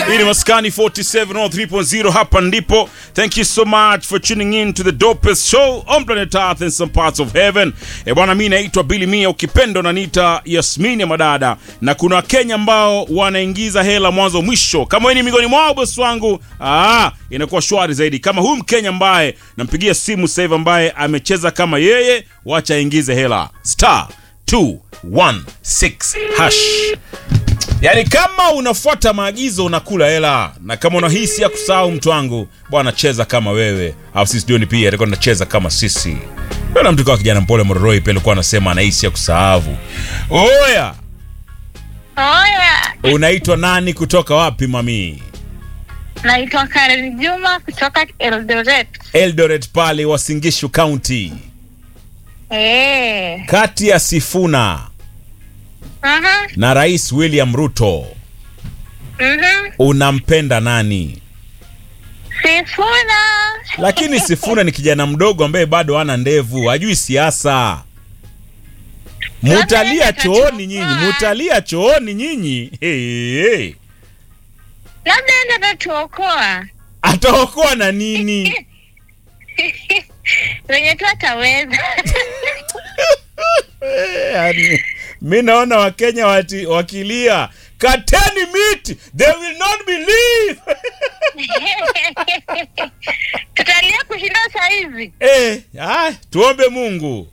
Hii ni Maskani 47 on 3.0 hapa ndipo. Thank you so much for tuning in to the dopest show on planet Earth and some parts of heaven. E bwana, mimi naitwa Billy Mia, ukipenda unaniita Yasmini ya Madada, na kuna Wakenya ambao wanaingiza hela mwanzo mwisho. Kama wewe ni miongoni mwao bosi wangu, ah, inakuwa shwari zaidi. Kama huyu Mkenya ambaye nampigia simu sasa hivi ambaye amecheza kama yeye, wacha aingize hela star 216 hash. Yaani kama unafuata maagizo unakula hela, na kama unahisi ya kusahau mtu wangu, bwana cheza kama wewe, au sisi jioni pia atakuwa tunacheza kama sisi. Bwana mtu kwa kijana mpole Mororoi pia alikuwa anasema anahisi ya kusahau. Oya, Oya, unaitwa nani kutoka wapi mami? naitwa Karen Juma kutoka Eldoret. Eldoret pale Wasingishu County. Eh. Kati ya Sifuna Mhm. na Rais William Ruto Mhm. unampenda nani? Sifuna. Lakini Sifuna ni kijana mdogo ambaye bado hana ndevu, hajui siasa. Mutalia Labda chooni nyinyi, atatuokoa. mutalia chooni nyinyi. Hey, hey. Labda enda tatuokoa. Ataokoa na nini? Wenye tu ataweza. yani, mi naona Wakenya wati, wakilia kateni miti, they will not believe. Tutalia kushinda saa hizi. Eh, ah, tuombe Mungu.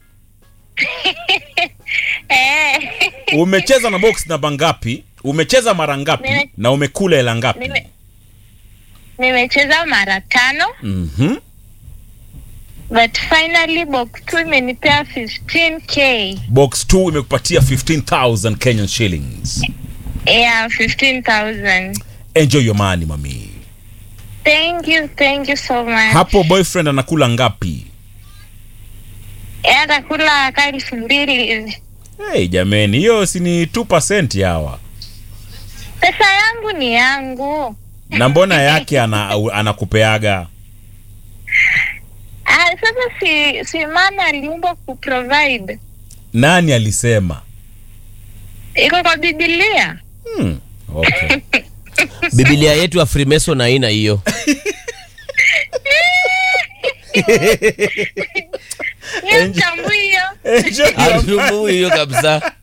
Eh. Umecheza na box namba ngapi? Umecheza mara ngapi? Nime- Na umekula hela ngapi? Nime- Nimecheza mara tano Mhm. but finally box 2 imenipea 15k. Box 2 imekupatia 15000 Kenyan shillings. Yeah, 15,000. Enjoy your money mami. Thank you, thank you so much. Hapo boyfriend anakula ngapi? Eh, atakula ka elfu mbili hivi. Hey, jameni, hiyo si ni 2% hawa. Pesa yangu ni yangu. Na mbona yake ana, anakupeaga? Ah, sasa si si mama aliumbwa kuprovide. Nani alisema? Iko kwa Biblia. Hmm. Okay. Biblia yetu ya Freemason haina hiyo. Hiyo mtambui hiyo. Enjoy your money. Hatumbui hiyo kabisa.